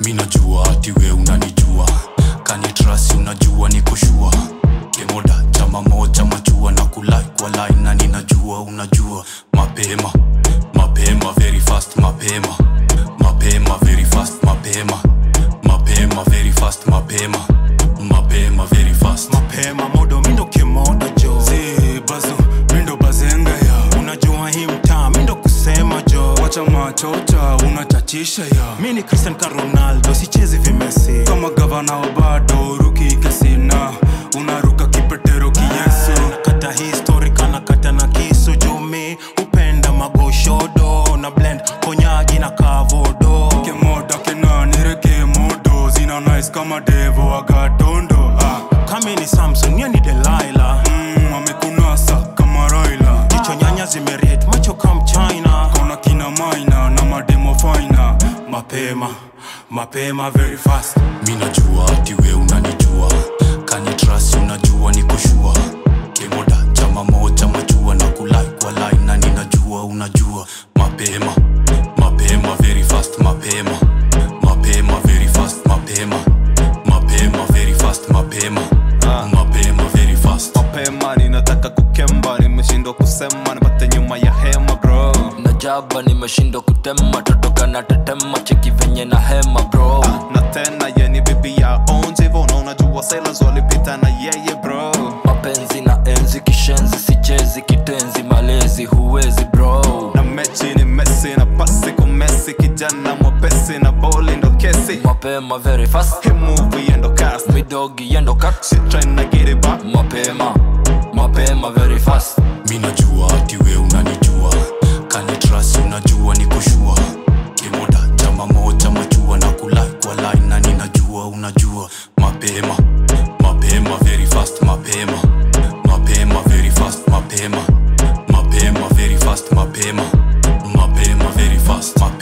mi najua ati we unanijua kanitrasi unajua nikoshua kemoda chama moja machua na kulai kwa line na ninajua unajua mapema mapema very fast mapema mapema very fast mapema mapema very fast mapema mapema very fast mapema modo mindo kemoda jo zi bazo mindo bazenga ya unajua hii mtaa mindo kusema jo wacha machocha unachachisha ya mi ni cristian ka ronaldo sichezi vimesi kama gavana wa bado ruki kesina unaruka kipetero kiyesu nakata histori kanakata na kisu jumi upenda magoshodo na blend konyagi na kavodo kemoda kenanireke modo zina nice kama devo agatondo ah. kami ni samson ye ni delaila mm, amekunasa kama raila jicho nyanya zimeriet macho kam china kona kina maina na mademo faina mapema mapema very fast mi najua ati we unanijua kanitrasi unajua nikoshua kemoda chama moja machua na kulai kwa line na ninajua unajua mapema mapema very fast mapema mapema very fast mapema mapema very fast mapema mapema very fast mapema ninataka kukemba nimeshindwa kusema nipate nyuma ya hema bro najaba nimeshindwa kutema totoka na tetema cheki venye na hema bro na tena yeni bibi ya onjivo na unajua sailors walipita na yeye bro mapenzi na enzi kishenzi sichezi kitenzi malezi huwezi bro na mechi ni mesi na pasi kumesi kijana mwepesi na boli ndo kesi mapema very fast hii movie endo cast midogi yendo kat shit trying to get it back mapema mapema very fast mi najua ati we unanijua kanitrasi unajua nikoshua kemoda chama moja machua na kulai kwa line na ninajua unajua mapema mapema very fast mapema mapema very fast mapema mapema very fast mapema mapema very fast mapema